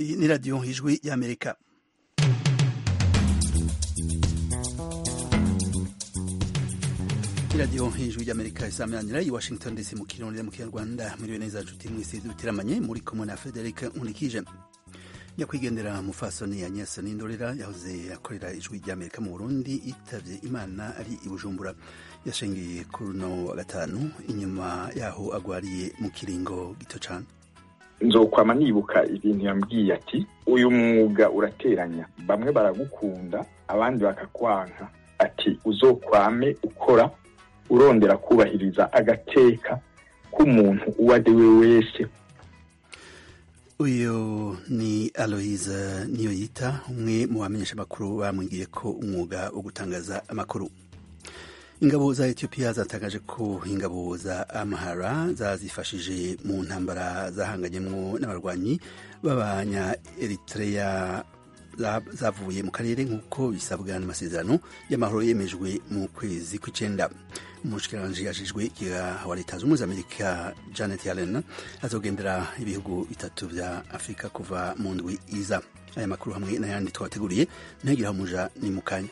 iyi ni radiyo ijwi y'amerika iradiyo ijwi ry'amerika isameranira i washington dc mu kirundi mu kinyarwanda muriwe neza nshuti mwese dutiramanye muri kumwe na frederic nkurikije nyakwigendera mufasoni agnes n'indorera yahoze akorera ijwi ry'amerika mu burundi yitavye imana ari i bujumbura yashengiye kuri uno wa gatanu inyuma yaho agwariye mu kiringo gito cane nzokwama nibuka ibintu yambwiye ati uyu mwuga urateranya bamwe baragukunda abandi bakakwanka ati uzokwame ukora urondera kubahiriza agateka k'umuntu uwo ari we wese uyu ni aloise niyoyita umwe mu bamenyesha amakuru bamwigiye ko umwuga wo gutangaza amakuru ingabo za etiyopiya zatangaje ko ingabo za amahara zazifashije mu ntambara zahanganyemwo n'abarwanyi b'abanya eritrea zavuye mu karere nk'uko bisabwa n'amasezerano y'amahoro yemejwe mu kwezi kw'icenda umushikiranganji yajejwe ikiga wa leta z'ubumwe z'amerika janet yellen azogendera ibihugu bitatu vya afurika kuva mu ndwi iza aya makuru hamwe n'ayandi twabateguriye ntagiraho umuja ni mu kanya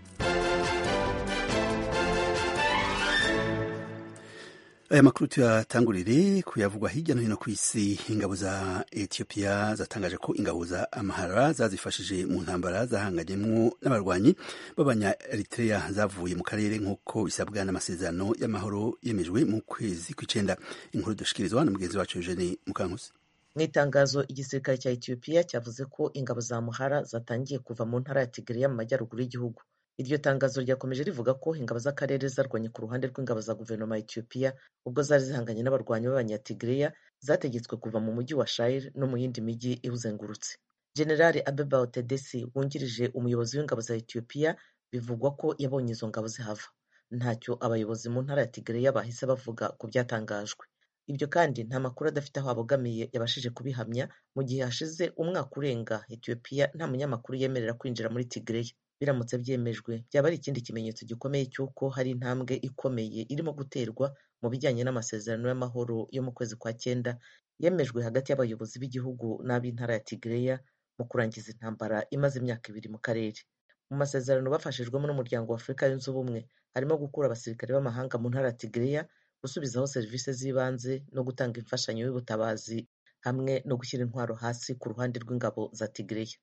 aya makuru tuyatangurire kuyavugwa hirya no hino ku isi ingabo za etiyopiya zatangaje ko ingabo za amahara zazifashije mu ntambara zahanganyemwo n'abarwanyi b'abanya eritrea zavuye mu karere nk'uko bisabwa n'amasezerano y'amahoro yemejwe mu kwezi kw'icenda inkuru dushikirizwa na mugenzi wacu eugene mukankusi mu itangazo igisirikare cya etiyopiya cyavuze ko ingabo za muhara zatangiye kuva mu ntara ya tigiriya mu majyaruguru y'igihugu iryo tangazo ryakomeje rivuga ko ingabo z'akarere zarwanye ku ruhande rw'ingabo za guverinoma ya etiyopiya ubwo zari zihanganye n'abarwanyi b'abanyatigiriya zategetswe kuva mu mujyi wa shire no mu yindi mijyi iwuzengurutse generali abeba otedesi wungirije umuyobozi w'ingabo za etiyopiya bivugwa ko yabonye izo ngabo zihava ntacyo abayobozi mu ntara ya tigiriya bahise bavuga ku byatangajwe ibyo kandi nta makuru adafite aho abogamiye yabashije kubihamya mu gihe hashize umwaka urenga etiyopiya nta munyamakuru yemerera kwinjira muri tigiriya biramutse byemejwe byaba ari ikindi kimenyetso gikomeye cy'uko hari intambwe ikomeye irimo guterwa mu bijyanye n'amasezerano y'amahoro yo mu kwezi kwa cyenda yemejwe hagati y'abayobozi b'igihugu n'ab'intara ya Tigreya mu kurangiza intambara imaze imyaka ibiri mu karere mu masezerano bafashijwemo n'umuryango wa Afurika yunze ubumwe harimo gukura abasirikare b'amahanga mu ntara ya Tigreya gusubizaho serivisi z'ibanze no gutanga imfashanyo y'ubutabazi hamwe no gushyira intwaro hasi ku ruhande rw'ingabo za Tigreya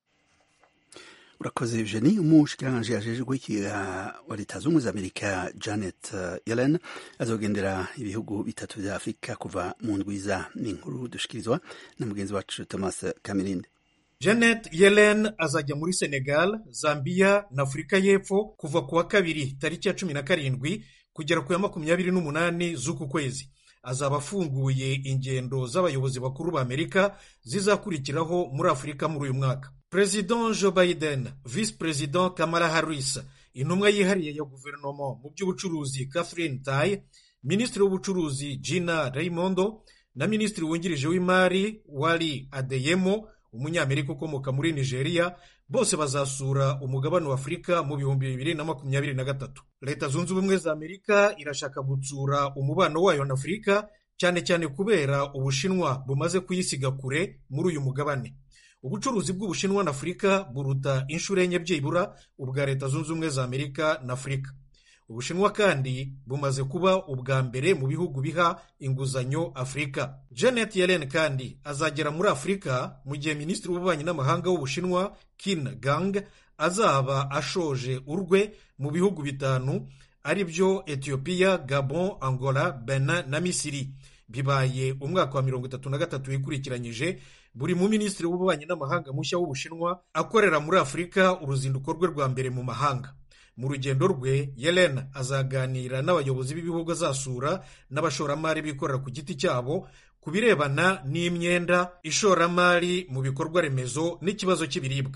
urakoze eugenie umushikiranganji yajejwe ikiga wa leta z'ubumwe z'amerika janet yellen azogendera ibihugu bitatu vya afurika kuva mu ndwiza ni inkuru dushikirizwa na mugenzi wacu thomas kamirinde janet yellen azajya muri senegal zambia na afurika y'epfo kuva ku wa kabiri tariki ya cumi na karindwi kugera ku ya makumyabiri n'umunani z'uku kwezi azaba afunguye ingendo z'abayobozi bakuru ba amerika zizakurikiraho muri afurika muri uyu mwaka perezida joe biden visi perezida kamara harris intumwa yihariye ya guverinoma mu by'ubucuruzi catherine tai minisitiri w'ubucuruzi gina raimondo na minisitiri wungirije w'imari wari adeyemo umunyamerika ukomoka muri nigeria bose bazasura umugabane wa afurika mu bihumbi bibiri na makumyabiri na gatatu leta zunze ubumwe za amerika irashaka gutsura umubano wayo na afurika cyane cyane kubera ubushinwa bumaze kuyisiga kure muri uyu mugabane ubucuruzi bw'ubushinwa na afurika buruta inshuro enye byibura ubwa leta zunze ubumwe za amerika na afurika ubushinwa kandi bumaze kuba ubwa mbere mu bihugu biha inguzanyo afurika janet yellen kandi azagera muri afurika mu gihe minisitiri w'ububanyi n'amahanga w'ubushinwa kin gang azaba ashoje urwe mu bihugu bitanu ari byo etiyopiya gabon angola benin na misiri bibaye umwaka wa mirongo itatu na gatatu wikurikiranyije buri mu minisitiri w'ububanyi n'amahanga mushya w'ubushinwa akorera muri afurika uruzinduko rwe rwa mbere mu mahanga mu rugendo rwe yellen azaganira n'abayobozi b'ibihugu azasura n'abashoramari bikorera ku giti cyabo ku birebana n'imyenda ishoramari mu bikorwa remezo n'ikibazo cy'ibiribwa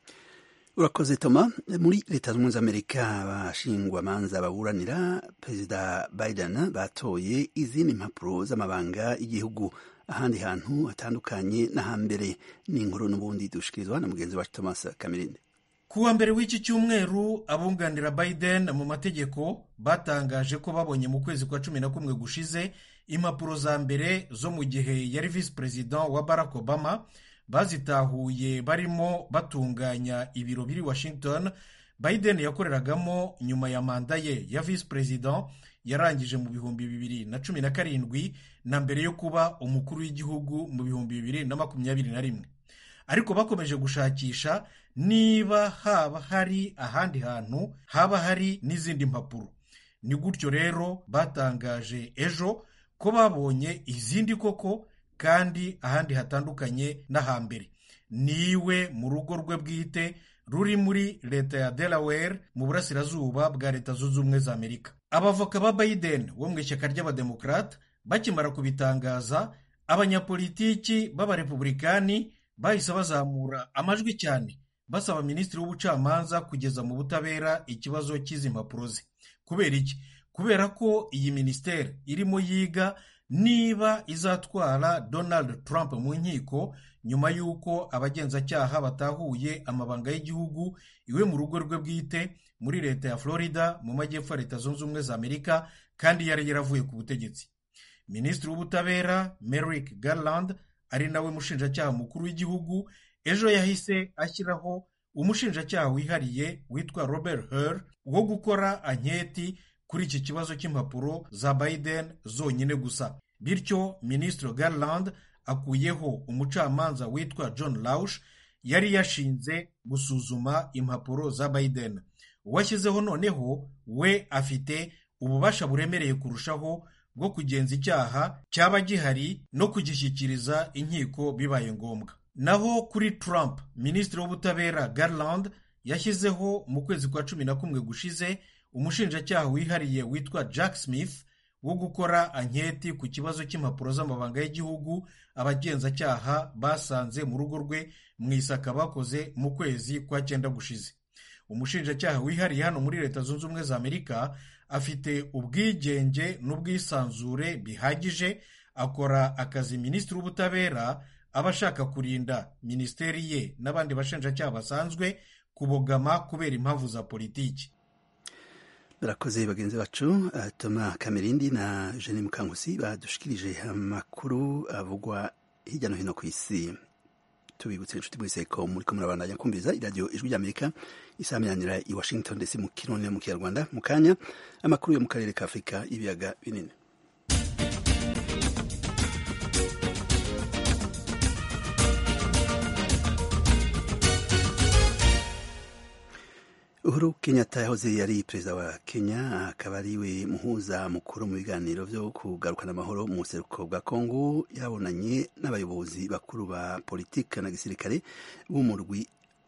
urakoze toma muri leta z'ubumwe z'amerika abashingwamanza baburanira perezida biden batoye izindi mpapuro z'amabanga y'igihugu ahandi hantu hatandukanye n'ahambere ni inkuru n'ubundi dushikirizwa na mugenzi wacu thomas kamirinde ku wa mbere w'iki cyumweru abunganira biden mu mategeko batangaje ko babonye mu kwezi kwa cumi na kumwe gushize impapuro za mbere zo mu gihe yari visi perezida wa barack obama bazitahuye barimo batunganya ibiro biri washington biden yakoreragamo nyuma ya manda ye ya visi perezida yarangije mu bihumbi bibiri na cumi na karindwi na mbere yo kuba umukuru w'igihugu mu bihumbi bibiri na makumyabiri na rimwe ariko bakomeje gushakisha niba haba hari ahandi hantu haba hari n'izindi mpapuro ni gutyo rero batangaje ejo ko babonye izindi koko kandi ahandi hatandukanye n'ahambere niwe mu rugo rwe bwite ruri muri leta ya delaware mu burasirazuba bwa leta zunze ubumwe za amerika abavoka ba biden wo mu ishyaka ry'abademokarate bakimara kubitangaza abanyapolitiki b'abarepubulikani bahise bazamura amajwi cyane basaba minisitiri w'ubucamanza kugeza mu butabera ikibazo cy'izi mpapuro ze kubera iki kubera ko iyi minisiteri irimo yiga niba izatwara donald trump mu nkiko nyuma y'uko abagenzacyaha batahuye amabanga y'igihugu iwe mu rugo rwe bwite muri leta ya florida mu majyepfo ya leta zunze ubumwe za amerika kandi yari yaravuye ku butegetsi minisitiri w'ubutabera merrick garland ari nawe mushinjacyaha mukuru w'igihugu ejo yahise ashyiraho umushinjacyaha wihariye witwa robert Hur wo gukora anketi kuri iki kibazo cy'impapuro za biden zonyine gusa bityo minisitiri garland akuyeho umucamanza witwa john laush yari yashinze gusuzuma impapuro za biden uwashyizeho noneho we afite ububasha buremereye kurushaho bwo kugenza icyaha cyaba gihari no kugishyikiriza inkiko bibaye ngombwa naho kuri Trump minisitiri w'ubutabera Garland yashyizeho mu kwezi kwa cumi na kumwe gushize umushinjacyaha wihariye witwa Jack Smith wo gukora anketi ku kibazo cy'impapuro z'amabanga y'igihugu abagenzacyaha basanze mu rugo rwe mu isaka bakoze mu kwezi kwa cyenda gushize umushinjacyaha wihariye hano muri leta zunze ubumwe za amerika afite ubwigenge n'ubwisanzure bihagije akora akazi minisitiri w'ubutabera aba ashaka kurinda minisiteri ye n'abandi bashinjacyaha basanzwe kubogama kubera impamvu za politiki barakoze bagenzi bacu toma kamerindi na jene mukangusi badushikirije amakuru avugwa hirya no hino ku isi tubibutse inshuti mwese ko muri ko murabandanya kumviriza iradiyo ijwi ry'amerika isaminanira i washington ndetse mu kirundi no mu kinyarwanda mu kanya amakuru yo mu karere ka afurika y'ibiyaga binini uhuru kenyatta yahoze yari perezida wa kenya akaba ariwe muhuza mukuru mu biganiro byo kugarukana amahoro mu buseruko bwa kongo yabonanye n'abayobozi bakuru ba politiki na gisirikare b'umurwi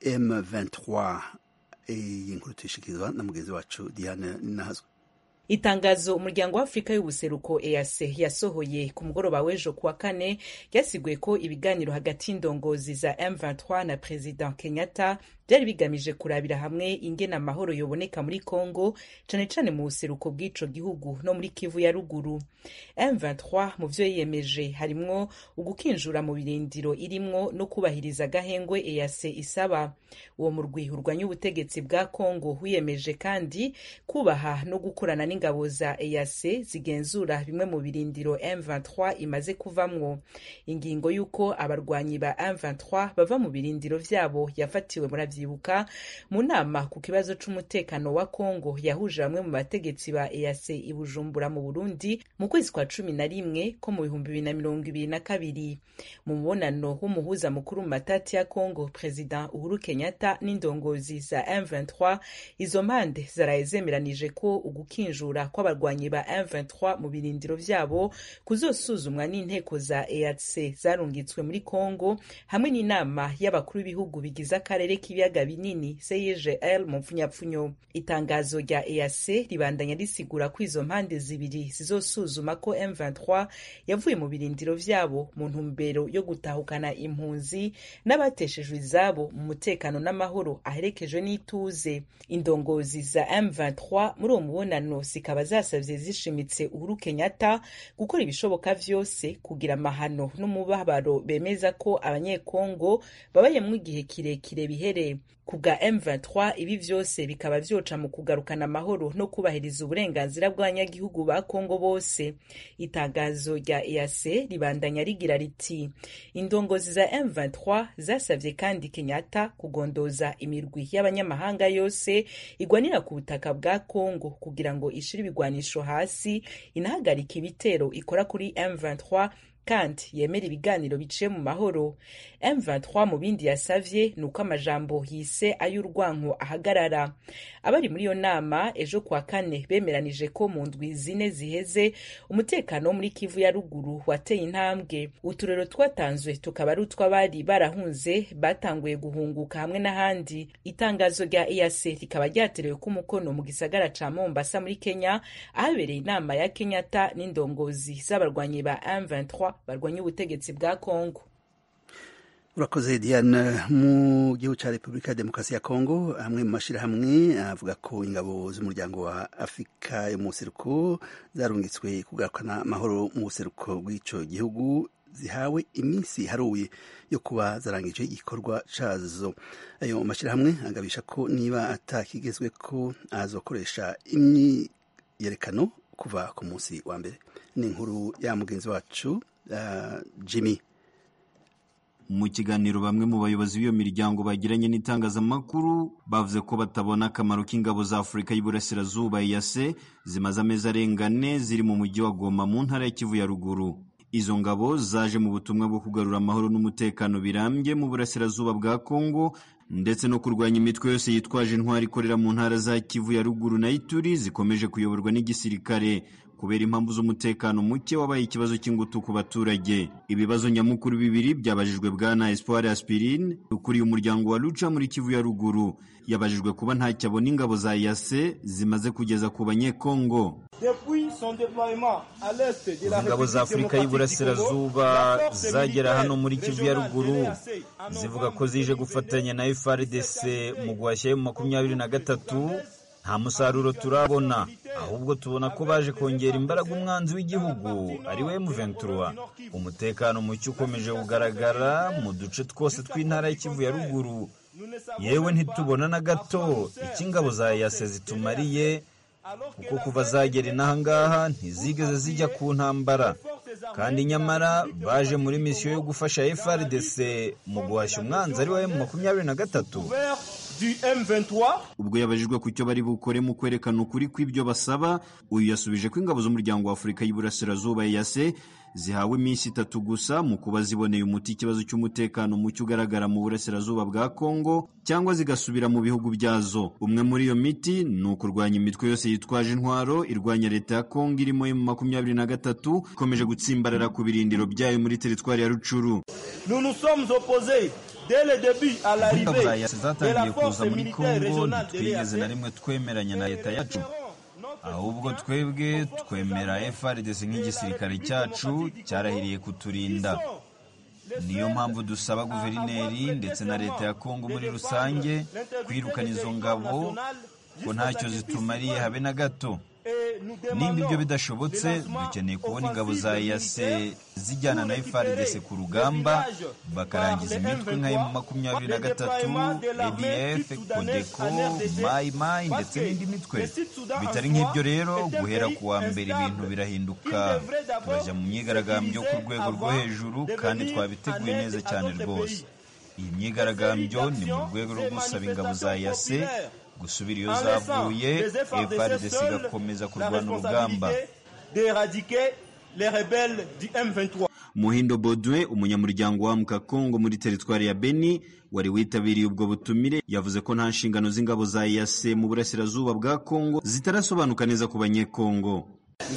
m23 iyi nkuru tuyishikirizwa na mugenzi wacu diane nahazwe itangazo umuryango w'afurika y'ubuseruko eac yasohoye ku mugoroba w'ejo kuwa kane ryasiguye ko ibiganiro hagati y'indongozi za m23 na perezida kenyatta byari bigamije kurabira hamwe ingena amahoro yoboneka muri congo cane cane mu buseruko bw'ico gihugu no muri kivu ya ruguru m23 mu vyo yiyemeje harimwo ugukinjura mu birindiro irimwo no kubahiriza agahengwe eac isaba uwo murwi urwanya ubutegetsi bwa congo wiyemeje kandi kubaha no gukorana n'ingabo za eac zigenzura bimwe mu birindiro m23 imaze kuvamwo ingingo y'uko abarwanyi ba m23 bava mu birindiro vyabo yafatiwe muri vyibuka mu nama ku kibazo c'umutekano wa Kongo yahuje bamwe mu bategetsi ba EAC i Bujumbura mu Burundi mu kwezi kwa cumi na rimwe ko mu bihumbi bibiri na mirongo ibiri na kabiri mu mubonano w'umuhuza mukuru mu matati ya Kongo President Uhuru Kenyatta n'indongozi za M23 izo mpande zaraye zemeranije ko ugukinjura kw'abarwanyi ba M23 mu birindiro vyabo kuzosuzumwa n'inteko za EAC zarungitswe muri Kongo hamwe n'inama y'abakuru b'ibihugu bigize akarere k'ibiyaga ibiyaga binini CIGL mu mfunyapfunyo itangazo rya EAC ribandanya risigura ko izo mpande zibiri zizosuzuma ko M23 yavuye mu birindiro vyabo mu ntumbero yo gutahukana impunzi n'abateshejwe izabo mu mutekano n'amahoro aherekejwe n'ituze indongozi za M23 muri uwo mubonano zikaba zasavye zishimitse Uhuru Kenyatta gukora ibishoboka vyose kugira amahano n'umubabaro bemeza ko abanyekongo babayemwo igihe kirekire bihereye bose ku bwa M23 ibi vyose bikaba vyoca mu kugarukana amahoro no kubahiriza uburenganzira bw'abanyagihugu ba Kongo bose itangazo rya EAC ribandanya rigira riti indongozi za M23 zasavye kandi Kenyatta kugondoza imirwi y'abanyamahanga yose igwanira ku butaka bwa Kongo kugira ngo ishire ibigwanisho hasi inahagarika ibitero ikora kuri M23 kandi yemera ibiganiro biciye mu mahoro M23 mu bindi yasavye ni uko amajambo yise ay'urwanko ahagarara abari muri iyo nama ejo kwa kane bemeranije ko mu ndwi zine ziheze umutekano wo muri Kivu ya ruguru wateye intambwe uturero twatanzwe tukaba ari utw'abari barahunze batanguye guhunguka hamwe n'ahandi itangazo rya EAC rikaba ryaterewe ko umukono mu gisagara ca Mombasa muri Kenya ahabereye inama ya Kenyatta n'indongozi z'abarwanyi ba M23 barwanya ubutegetsi bwa Kongo urakoze diane mu gihugu cya repubulika ya demokarasi ya kongo amwe mu mashyirahamwe avuga ko ingabo z'umuryango wa afurika yo mu buseruko zarungitswe kugarukana amahoro mu buseruko bw'icyo gihugu zihawe iminsi haruye yo kuba zarangije igikorwa cyazo ayo mashyirahamwe agabisha ko niba atakigezwe ko azokoresha imyiyerekano kuva ku munsi wa mbere ni inkuru ya mugenzi wacu uh, jimmy mu kiganiro bamwe mu bayobozi b'iyo miryango bagiranye n'itangazamakuru bavuze ko batabona akamaro k'ingabo za afurika y'uburasirazuba yase zimaze amezi arenga ane ziri mu mujyi wa goma mu ntara ya kivu ya ruguru izo ngabo zaje mu butumwa bwo kugarura amahoro n'umutekano birambye mu burasirazuba bwa kongo ndetse no kurwanya imitwe yose yitwaje intwari ikorera mu ntara za kivu ya ruguru na ituri zikomeje kuyoborwa n'igisirikare kubera impamvu z'umutekano muke wabaye ikibazo cy'ingutu ku baturage ibibazo nyamukuru bibiri byabajijwe bwana espoir aspirine ukuriye umuryango wa luca muri kivu ya ruguru yabajijwe kuba ntacyo abona ingabo za yase zimaze kugeza ku banyekongo ingabo za afurika y'iburasirazuba zagera hano muri kivu ya ruguru zivuga ko zije gufatanya na frdc mu guhashya mu makumyabiri na gatatu nta musaruro turabona ahubwo tubona ko baje kongera imbaraga umwanzi w'igihugu ari we M23 umutekano muke ukomeje kugaragara mu duce twose tw'intara y'ikivu ya ruguru yewe ntitubona na gato icyo ingabo za yase zitumariye kuko kuva zagera inaha ngaha ntizigeze zijya ku ntambara kandi nyamara baje muri misiyo yo gufasha FRDC mu guhashya umwanzi ari we makumyabiri na gatatu ubwo yabajijwe ku cyo bari bukore mu kwerekana ukuri kw'ibyo basaba uyu yasubije ko ingabo z'umuryango wa afurika y'iburasirazuba yase zihawe iminsi itatu gusa mu kuba ziboneye umuti ikibazo cy'umutekano muke ugaragara mu burasirazuba bwa kongo cyangwa zigasubira mu bihugu byazo umwe muri iyo miti ni ukurwanya imitwe yose yitwaje intwaro irwanya leta ya kongo irimo mu makumyabiri na gatatu ikomeje gutsimbarara ku birindiro byayo muri teritwari ya rucuru ingabo za yase zatangiye kuza muri kongo ntitwigeze na rimwe twemeranya na leta yacu ahubwo twebwe twemera FRDC nk'igisirikare cyacu cyarahiriye kuturinda niyo mpamvu dusaba guverineri ndetse na leta ya kongo muri rusange kwirukana izo ngabo ko ntacyo zitumariye habe na gato nimba ibyo bidashobotse dukeneye kubona ingabo za yase zijyana na FRDC ku rugamba bakarangiza imitwe nka emu makumyabiri na gatatu ADF Kodeko Mai Mai ndetse n'indi mitwe bitari nk'ibyo rero guhera ku wa mbere ibintu birahinduka turajya mu myigaragambyo ku rwego rwo hejuru kandi twabiteguye neza cyane rwose iyi myigaragambyo ni mu rwego rwo gusaba ingabo za yase gusubira iyo zavuye FARDC igakomeza kurwana urugamba muhindo bodwe umunyamuryango wa mukakongo muri teritwari ya beni wari witabiriye ubwo butumire yavuze ko nta nshingano z'ingabo za yase mu burasirazuba bwa kongo zitarasobanuka neza ku banyekongo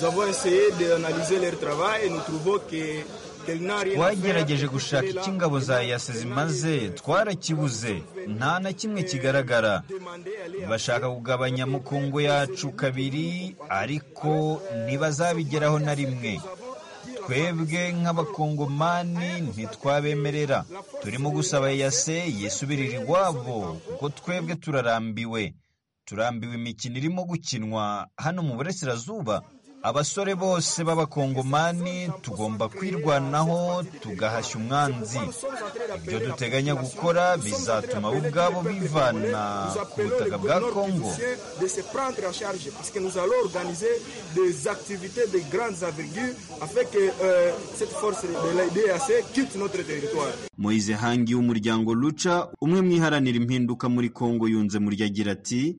twagerageje gushaka icyo ingabo za yase zimaze twarakibuze nta na kimwe kigaragara bashaka kugabanya mukungu yacu kabiri ariko ntibazabigeraho na rimwe twebwe nk'abakongomani ntitwabemerera turimo gusaba yase yisubirira iwabo kuko twebwe turarambiwe turambiwe imikino irimo gukinwa hano mu burasirazuba abasore bose b'abakongomani tugomba kwirwanaho tugahashya umwanzi ibyo duteganya gukora bizatuma bo ubwabo bivana ku butaka bwa kongo moise hangi w'umuryango luca umwe mu iharanira impinduka muri kongo yunze muri agira ati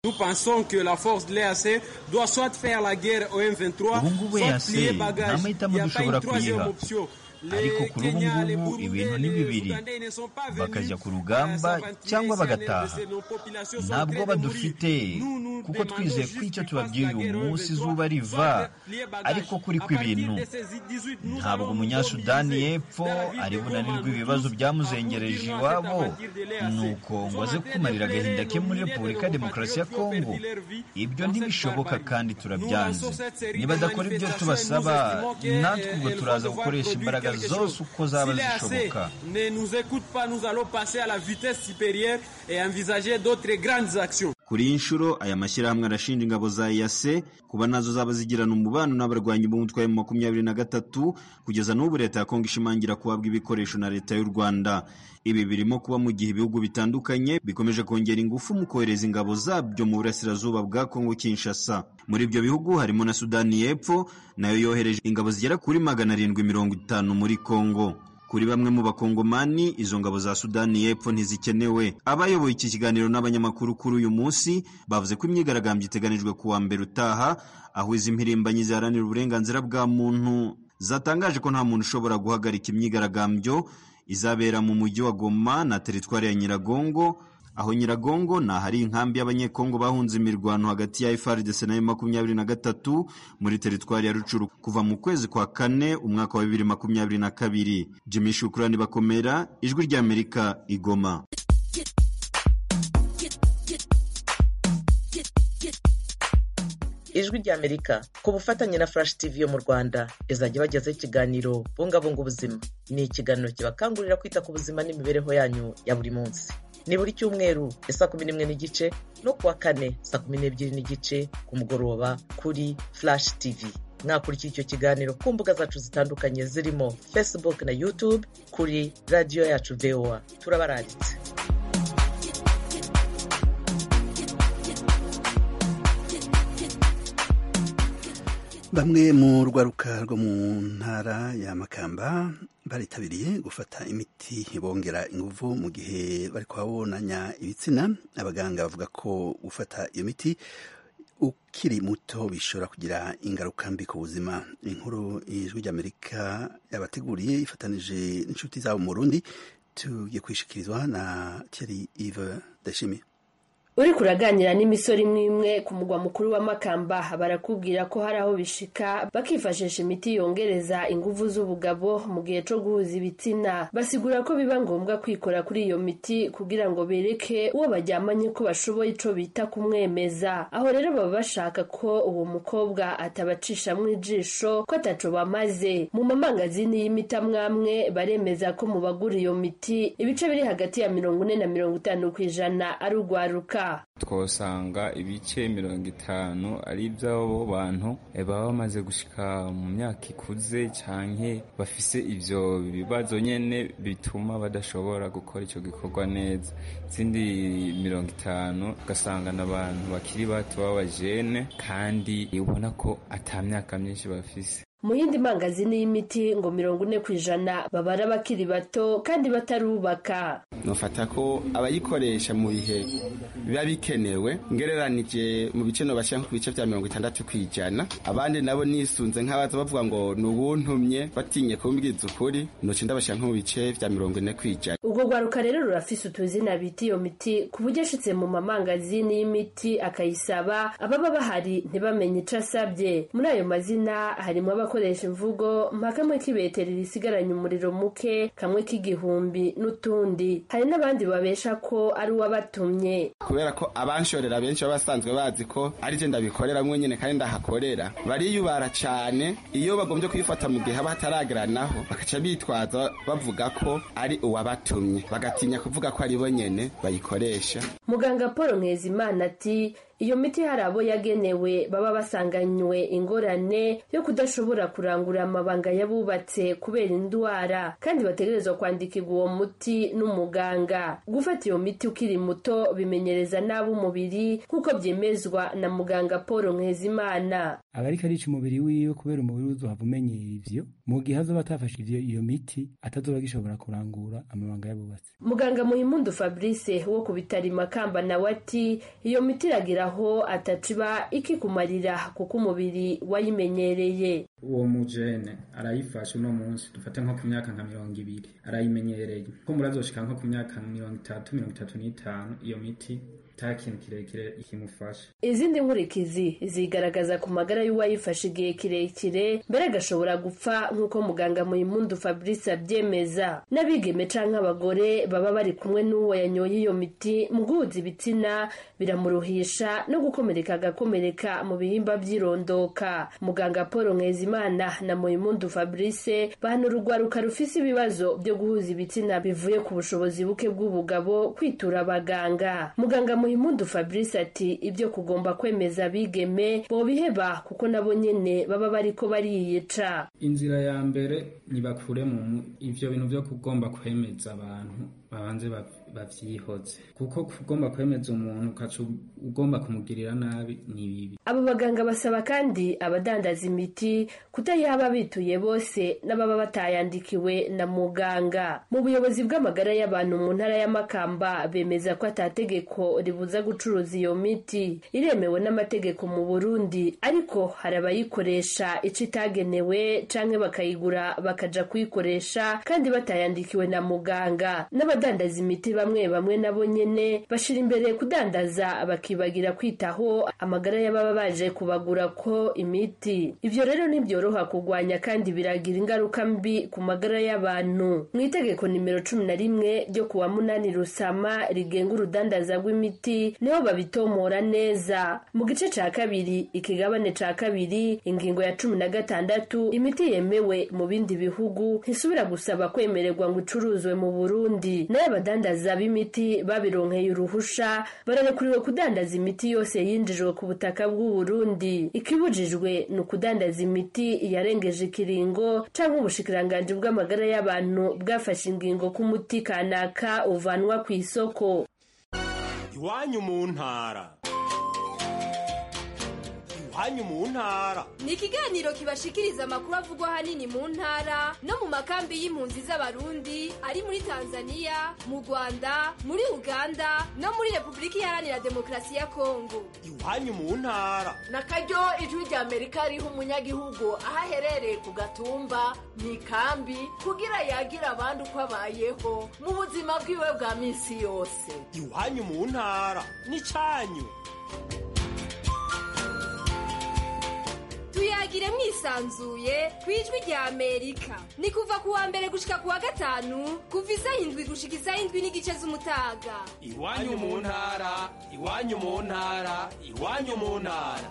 ubu ngubu yase nta mahitamo dushobora kuyiha ariko kuri ubu ngubu ibintu ni bibiri bakajya ku rugamba cyangwa bagataha ntabwo badufite kuko twizeye ko icyo tubabwiye uyu munsi izuba riva ariko kuri kw'ibintu ntabwo umunyasudani y'epfo ari bunanirwe ibibazo byamuzengereje iwabo nuko ngo aze kumarira agahinda ke muri repubulika ya demokarasi ya kongo ibyo ntibishoboka kandi turabyanze nibadakora ibyo tubasaba natwe ubwo turaza gukoresha imbaraga zose uko zaba zishoboka kuri iyi nshuro aya mashyirahamwe arashinja ingabo za EAC kuba nazo zaba zigirana umubano n'abarwanyi b'umutwe wa makumyabiri na gatatu kugeza n'ubu leta ya Kongo ishimangira kuhabwa ibikoresho na leta y'u Rwanda ibi birimo kuba mu gihe ibihugu bitandukanye bikomeje kongera ingufu mu kohereza ingabo zabyo mu burasirazuba bwa Kongo Kinshasa muri ibyo bihugu harimo na Sudani y'Epfo nayo yohereje ingabo zigera kuri magana arindwi mirongo itanu muri Kongo kuri bamwe mu bakongomani izo ngabo za sudani y'epfo ntizikenewe abayoboye iki kiganiro n'abanyamakuru kuri uyu munsi bavuze ko imyigaragambyo iteganijwe ku wa mbere utaha aho izi mpirimbanyi ziharanira uburenganzira bwa muntu zatangaje ko nta muntu ushobora guhagarika imyigaragambyo izabera mu mujyi wa goma na teritwari ya nyiragongo aho nyiragongo ni ahari inkambi y'abanyekongo bahunze imirwano hagati ya FARDC na makumyabiri na gatatu muri teritwari ya rucuru kuva mu kwezi kwa kane umwaka wa bibiri makumyabiri na kabiri jimmy shukurani bakomera ijwi ry'amerika igoma ijwi ry'amerika ku bufatanye na flash tv yo mu rwanda izajya bagezaho ikiganiro bungabunga ubuzima ni ikiganiro kibakangurira kwita ku buzima n'imibereho yanyu ya buri munsi ni buri cyumweru ya saa kumi n'imwe n'igice no kuwa kane saa kumi n'ebyiri n'igice ku mugoroba kuri flash tv mwakurikira icyo kiganiro ku mbuga zacu zitandukanye zirimo facebook na youtube kuri radiyo yacu voa turabaranditse bamwe mu rwaruka rwo mu ntara ya makamba baritabiriye gufata imiti bongera inguvu mu gihe bari kuhabonanya ibitsina abaganga bavuga ko gufata iyo miti ukiri muto bishobora kugira ingaruka mbi ku buzima inkuru ijwi ry'amerika yabateguriye ifatanije n'inshuti zabo mu rundi tugiye kwishikirizwa na Thierry Yves Dashimi uri kuraganira n'imisoro imwe imwe ku mugwa mukuru wa makamba barakubwira ko hari aho bishika bakifashisha imiti yongereza inguvu z'ubugabo mu gihe co guhuza ibitsina basigura ko biba ngombwa kwikora kuri iyo miti kugira ngo bereke uwo baryamanye ko bashoboye ico bita kumwemeza aho rero baba bashaka ko uwo mukobwa atabacishamwo ijisho ko ataco bamaze mu mamangazini y'imiti amwamwe baremeza ko mu bagura iyo miti ibice biri hagati ya mirongo ine na mirongo itanu kw'ijana ari urwaruka twosanga ibice mirongo itanu ari iby'abo bantu baba bamaze gushika mu myaka ikuze canke bafise ivyo bibazo nyene bituma badashobora gukora ico gikorwa neza izindi mirongo itanu ugasanga n'abantu bakiri bato b'abajene kandi ubona ko ata myaka myinshi bafise mu yindi mangazini y'imiti ngo mirongo ine ku ijana babara abakiri bato kandi batarubaka nufata ko abayikoresha mu bihe biba bikenewe ngereranije mu bice nobashyira nko ku bice bya mirongo itandatu ku ijana abandi nabo nisunze nk'abaza bavuga ngo ni ubuntumye batinye kumbwiza ukuri nuca ndabashyira nko mu bice bya mirongo ine ku ijana ubwo rwaruka rero rurafise utuzina bita iyo miti ku buryo ashitse mu mamangazini y'imiti akayisaba ababa bahari ntibamenye ico asabye muri ayo mazina harimo abakoresha imvugo mpa kamwe k'ibeteri risigaranye umuriro muke kamwe k'igihumbi n'utundi hari n'abandi babesha ko ari uwabatumye kubera ko abanshorera benshi baba basanzwe bazi ko ari je ndabikorera mwenyene kandi ndahakorera bariyubara cane iyo bagombye kuyifata mu gihe haba hatarageranaho bakaca bitwaza bavuga ko ari uwabatumye bagatinya kuvuga ko ari bo nyene bayikoresha muganga paul nkezimana ati iyo miti hari abo yagenewe baba basanganywe ingorane yo kudashobora kurangura amabanga y'abubatse kubera indwara kandi bategerezwa kwandikirwa uwo muti n'umuganga gufata iyo miti ukiri muto bimenyereza nabi umubiri nk'uko byemezwa na muganga paul nkezimana aba ariko arica umubiri wiwe kubera umubiri uzohava umenyera ivyo mu gihe azoba atafashe ivyo iyo miti atazoba gishobora kurangura amabanga y'abubatsi muganga muhimundu fabrice wo ku bitaro makamba nawe ati iyo miti iragira aho ataciba ikikumarira kuko umubiri wayimenyereye uwo mujene arayifashe uno munsi dufate nko ku myaka nka mirongo ibiri arayimenyereye ko murazoshika nko ku myaka mirongo itatu mirongo itatu n'itanu iyo miti nta kintu kirekire ikimufasha izindi nkurikizi zigaragaza ku magara y'uwayifashe igihe kirekire mbere agashobora gupfa nk'uko muganga muyimundu fabrice abyemeza n'abigeme canke abagore baba bari kumwe n'uwo yanyoye iyo miti mu guhuza ibitsina biramuruhisha no gukomereka agakomereka mu bihimba by'irondoka muganga paul nkezimana na muyimundu fabrice bahanura urwaruka rufise ibibazo byo guhuza ibitsina bivuye ku bushobozi buke bw'ubugabo kwitura abaganga muganga muhimundu fabrice ati ibyo kugomba kwemeza abigeme bobiheba kuko nabo nyene baba bariko bariyica inzira ya mbere nibakure mu ivyo bintu vyo kugomba kwemeza abantu babanze bavyihoze kuko kugomba kwemeza umuntu ukaca ugomba kumugirira nabi ni bibi abo baganga basaba kandi abadandaza imiti kutayaba bituye bose n'ababa batayandikiwe na muganga mu buyobozi bw'amagara y'abantu mu ntara y'amakamba bemeza ko atategeko ribuza gucuruza iyo miti iremewe n'amategeko mu burundi ariko hari abayikoresha ico itagenewe canke bakayigura bakaja kuyikoresha kandi batayandikiwe na muganga n'abadandaza imiti bamwe bamwe nabo nyene bashira imbere kudandaza bakibagira kwitaho amagara y'ababa baje kubagura ko imiti ivyo rero ntibyoroha kugwanya kandi biragira ingaruka mbi ku magara y'abantu mu itegeko nimero cumi na rimwe ryo kuwa munani rusama rigenga urudandaza rw'imiti niho babitomora neza mu gice ca kabiri ikigabane ca kabiri ingingo ya cumi na gatandatu imiti yemewe mu bindi bihugu ntisubira gusaba kwemererwa ngo icuruzwe mu burundi nayo abadandaza b'imiti babironkeye uruhusha bararekuriwe kudandaza imiti yose yinjijwe ku butaka bw'uburundi ikibujijwe ni ukudandaza imiti yarengeje ikiringo canke ubushikiranganji bw'amagara y'abantu bwafashe ingingo k'umuti kanaka uvanwa ku isoko iwanyu mu ntara iwanyu mu ntara ni ikiganiro kibashikiriza amakuru avugwa ahanini mu ntara no mu makambi y'impunzi z'abarundi ari muri tanzania mu rwanda muri uganda no muri repubulika iharanira demokarasi ya kongo iwanyu mu ntara na karyo ijwi rya amerika riha umunyagihugu aho aherereye ku gatumba mu ikambi kugira yagira abandi uko abayeho mu buzima bwiwe bwa minsi yose iwanyu mu ntara ni cyanyu tuyagire mwisanzuye ku ijwi rya amerika ni kuva ku wa mbere gushika ku wa gatanu kuva isaha indwi gushika isaha indwi n'igice z'umutaga iwanyu mu ntara iwanyu mu ntara iwanyu mu ntara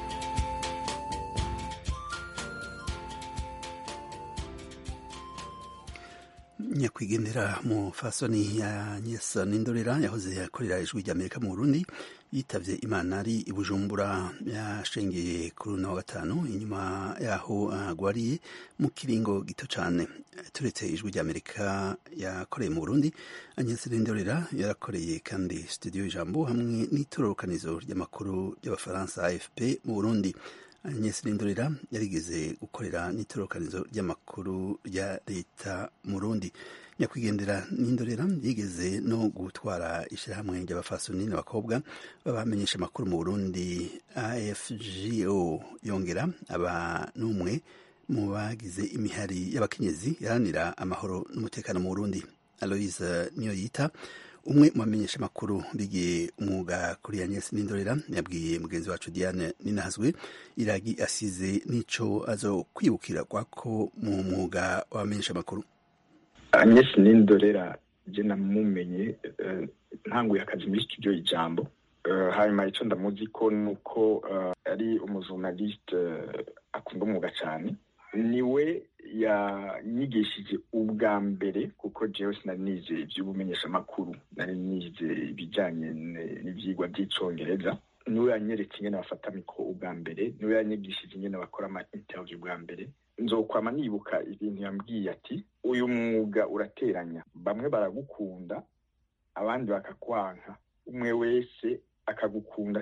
nyakwigendera mu fasoni ya nyesa n'indorera yahoze yakorera ijwi rya amerika mu burundi yitavye imana ari i bujumbura yashengeye kuri uno wa gatanu inyuma yaho agwariye uh, mu kiringo gito cane turetse ijwi rya amerika yakoreye mu burundi anyesa n'indorera yarakoreye kandi studio ijambo hamwe n'itororokanizo ry'amakuru ry'abafaransa afp mu burundi Agnes Lindorera yarigeze gukorera n'itorokanizo ry'amakuru rya leta mu Burundi nyakwigendera n'indorera yigeze no gutwara ishyirahamwe ry'abafasoni n'abakobwa babamenyesha amakuru mu Burundi AFGO yongera aba n'umwe mu bagize imihari y'abakenyezi yaranira amahoro n'umutekano mu Burundi Aloise Niyoyita umwe mu bamenyesha amakuru bigiye umwuga kuri Agnes Nindorera yabwiye mugenzi wacu Diane Ninahazwe iragi asize n'ico azo kwibukira kwako mu mwuga w'abamenyesha amakuru Agnes Nindorera je namumenye uh, ntanguye akazi muri studio ijambo uh, hanyuma ico ndamuzi ko nuko uh, ari umuzurnaliste uh, akunda umwuga cyane niwe yanyigishije ubwa mbere kuko jewe sinari nize iby'ubumenyeshamakuru nari nize ibijyanye n'ibyigwa by'icyongereza niwe yanyeretse ingene bafata mikoro ubwa mbere niwe yanyigishije ingene bakora ama interview ubwa mbere nzokwama nibuka ibintu yambwiye ati uyu mwuga urateranya bamwe baragukunda abandi bakakwanka umwe wese akagukunda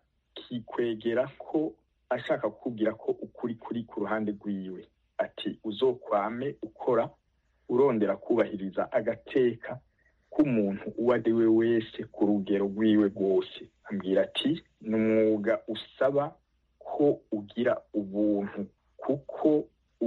akikwegera ko ashaka kukubwira ko ukuri kuri ku ruhande rwiwe ati uzokwame ukora urondera kubahiriza agateka k'umuntu uwo ari we wese ku rugero rwiwe rwose ambwira ati ni umwuga usaba ko ugira ubuntu kuko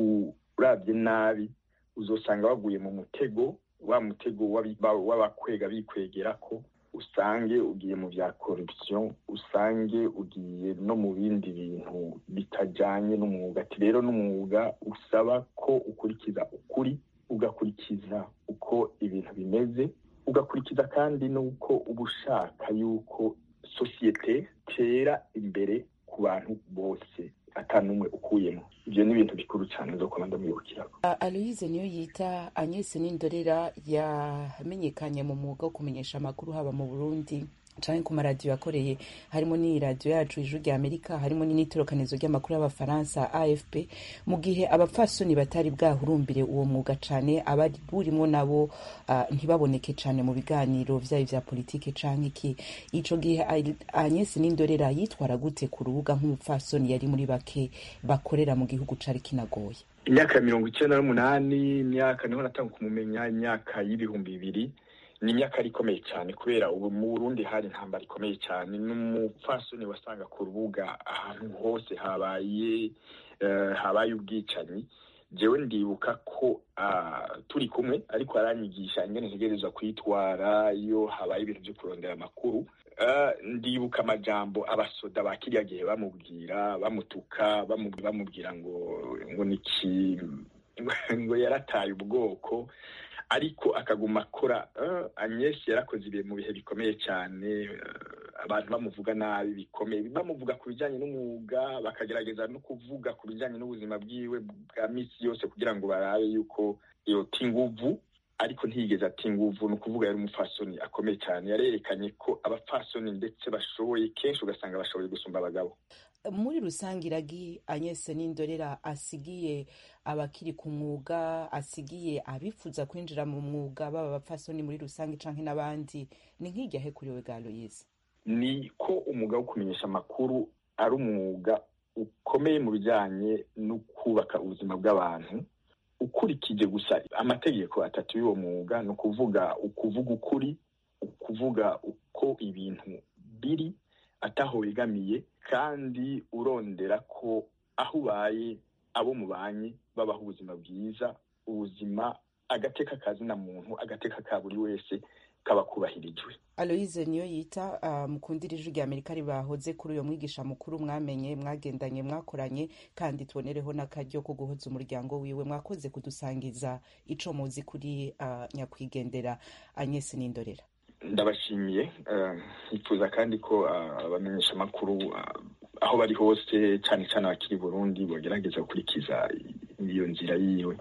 urabye nabi uzosanga waguye mu mutego wa mutego w'abakwega bikwegera ko usange ugiye mu bya corruption usange ugiye no mu bindi bintu bitajyanye n'umwuga ati rero n'umwuga usaba ko ukurikiza ukuri ugakurikiza uko ibintu bimeze ugakurikiza kandi n'uko uba ushaka yuko sosiyete tera imbere ku bantu bose atanumwe ukuyemo ibyo ni ibintu bikuru cyane zo kuba ndamwibukiraho aloyize niyo yita agnese n'indorera yamenyekanye mu mwuga wo kumenyesha amakuru haba mu burundi canke ku maradiyo yakoreye harimo n'iyi radiyo yacu ijwi rya amerika harimo n'initorokanizo ry'amakuru y'abafaransa afp mu gihe abapfasoni batari bwahurumbire uwo mwuga cane abari burimo nabo uh, ntibaboneke cane mu biganiro vyayo vya politike canke iki ico gihe agnes n'indorera yitwara gute ku rubuga nk'umupfasoni yari muri bake bakorera mu gihugu cari kinagoye imyaka ya mirongo icenda n'umunani imyaka niho natanga kumumenya imyaka y'ibihumbi bibiri ni imyaka yari ikomeye cyane kubera ubu mu burundi hari intambara ikomeye cyane n'umupfasoni wasanga ku rubuga ahantu hose habaye habaye ubwicanyi jewe ndibuka ko turi kumwe ariko aranyigisha ingene ntegerezwa kwitwara iyo habaye ibintu byo kurondera amakuru ndibuka amajambo abasoda ba kiriya gihe bamubwira bamutuka bamubwira ngo ngo niki ngo yarataye ubwoko ariko akaguma akora Agnes yarakoze ibihe mu bihe bikomeye cyane abantu bamuvuga nabi bikomeye bamuvuga ku bijyanye n'umwuga bakagerageza no kuvuga ku bijyanye n'ubuzima bwiwe bwa minsi yose kugira ngo barabe yuko yota inguvu ariko ntiyigeze ati inguvu ni ukuvuga yari umupfasoni akomeye cyane yarerekanye ko abapfasoni ndetse bashoboye kenshi ugasanga bashoboye gusumba abagabo muri rusange iragi anyese n'indorera asigiye abakiri ku mwuga asigiye abifuza kwinjira mu mwuga baba abapfasoni muri rusange canke n'abandi ni nk'iryahe kuri we bwa loyize ni ko umwuga wo kumenyesha amakuru ari umwuga ukomeye mu bijyanye no kubaka ubuzima bw'abantu ukurikije gusa amategeko atatu y'uwo mwuga ni ukuvuga ukuvuga ukuri ukuvuga uko ibintu biri ataho wegamiye kandi urondera ko aho ubaye abo mubanye babaho ubuzima bwiza ubuzima agateka kazina muntu agateka ka buri wese kaba kubahirijwe aloyize niyo yita mukundira ijwi rya amerika ribahoze kuri uyo mwigisha mukuru mwamenye mwagendanye mwakoranye kandi tubonereho n'akaryo ko guhoza umuryango wiwe mwakoze kudusangiza ico muzi kuri nyakwigendera anyesi n'indorera ndabashimiye nkifuza kandi ko abamenyesha amakuru aho bari hose cyane cyane abakiri burundi bagerageza gukurikiza iyo nzira yiwe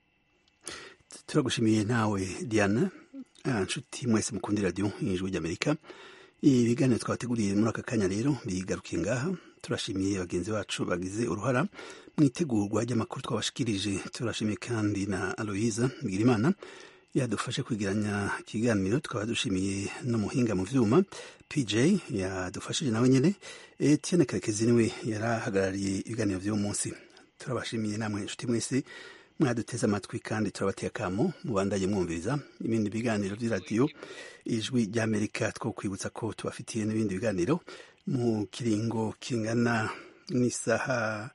turagushimiye nawe diana nshuti mwese mukunda radiyo ijwi ry'amerika ibiganiro twabateguriye muri aka kanya rero bigarukiye ngaha turashimiye bagenzi bacu bagize uruhara mu itegurwa ry'amakuru twabashikirije turashimiye kandi na aloyiza bigirimana yadufashe kwigiranya ikiganiro tukaba dushimiye n'umuhinga mu vyuma pj yadufashije nawe nyene etienne karekezi niwe yarahagarariye ibiganiro vy'uwo munsi turabashimiye namwe inshuti mwese mwaduteze amatwi kandi turabateye akamo mubandanye mwumviriza ibindi biganiro vy'iradiyo ijwi ry'amerika two kwibutsa ko tubafitiye n'ibindi biganiro mu kiringo kingana n'isaha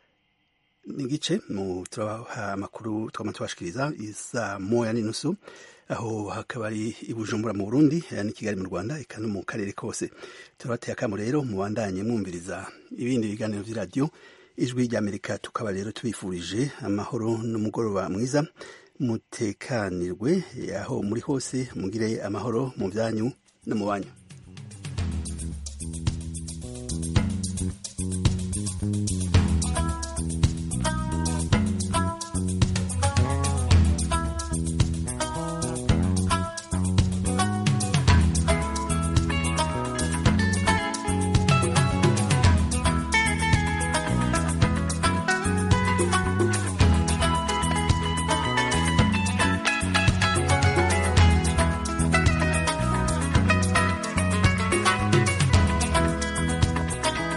n'igice mu turabaha amakuru twama tubashikiriza isa moya n'inusu aho hakaba ari i bujumbura mu burundi n'i kigali mu rwanda eka no mu karere kose turabateye akamo rero mubandanye mwumviriza ibindi biganiro vy'iradiyo ijwi ry'amerika tukaba rero tubifurije amahoro n'umugoroba mwiza mutekanirwe aho muri hose mugire amahoro mu byanyu no mu banyu